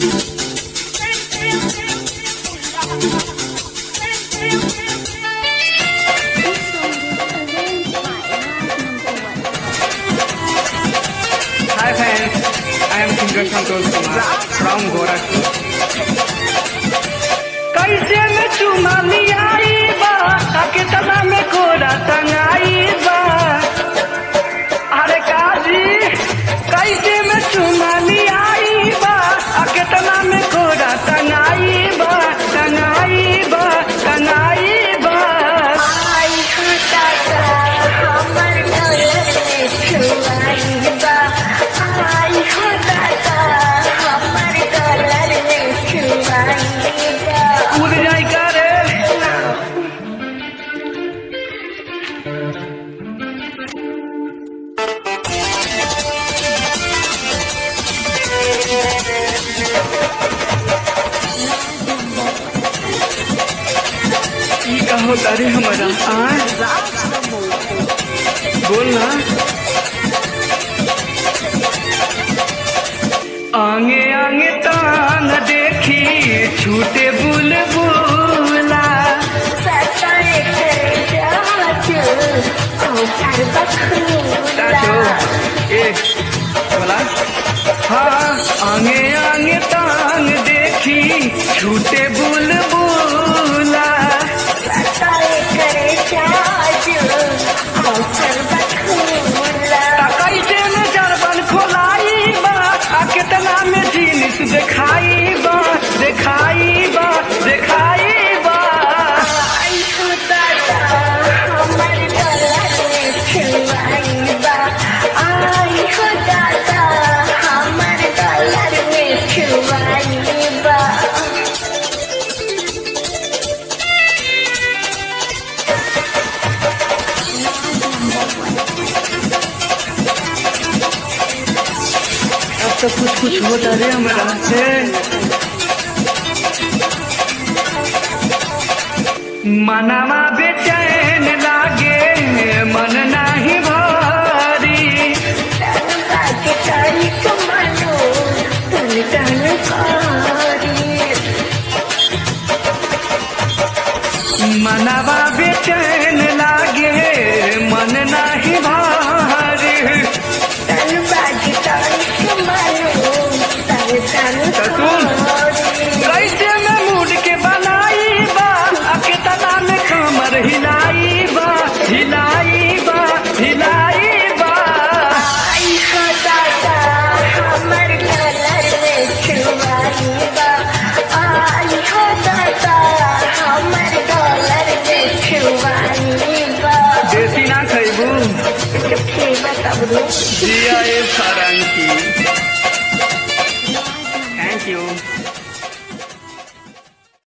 Hi fans, I am singer Santosh Kumar from Gorakhpur. कैसे में चुमा लियाई बा कितना में कोरा टंगाई बा अरे काजी कैसे में चुमा लियाई बा कितना में कोरा टंगाई बा टंगाई बा टंगाई बा आई खुदाका हमर डोले छुआई बा आई खुदाका हमर डोले छुआई बा कूद जाई करे ई कहो तारे हमारा आ बोल ना आगे आगे तान देखी छूटे बुलबुला सताए करे जाचू औ कर बखूला चाचो ए बोला हाँ आगे आगे तान देखी छूटे बुलबुला सताए करे जाचू औ कर बखूला कैसे में जरबन खोलाई बा आ कितना में जीनिस दिखाई बा दिखाई बा दिखाई बा आई खुदाका हमर डोले छुआई बा आई खुदाका हमर डोले छुआई बा अब तो कुछ कुछ होता रे हमारा से मनवा बेचैन लागे मन नाही भारी बाके तारी कमानो तन तन कारी मनवा बेचैन लागे मन नाही भारी तन बाके तारी कमानो तन तन सुन। कारी कैसे में मूड के बनाई बा आ कितना में कमर हिलाई बा हिलाई बा हिलाई बा आई खुदाका हमर कलर में छुआई बा आई खुदाका हमर डॉलर में छुआई बा देसी ना खैबू चुपके बताब दो जिया ए सारंगी थैंक यू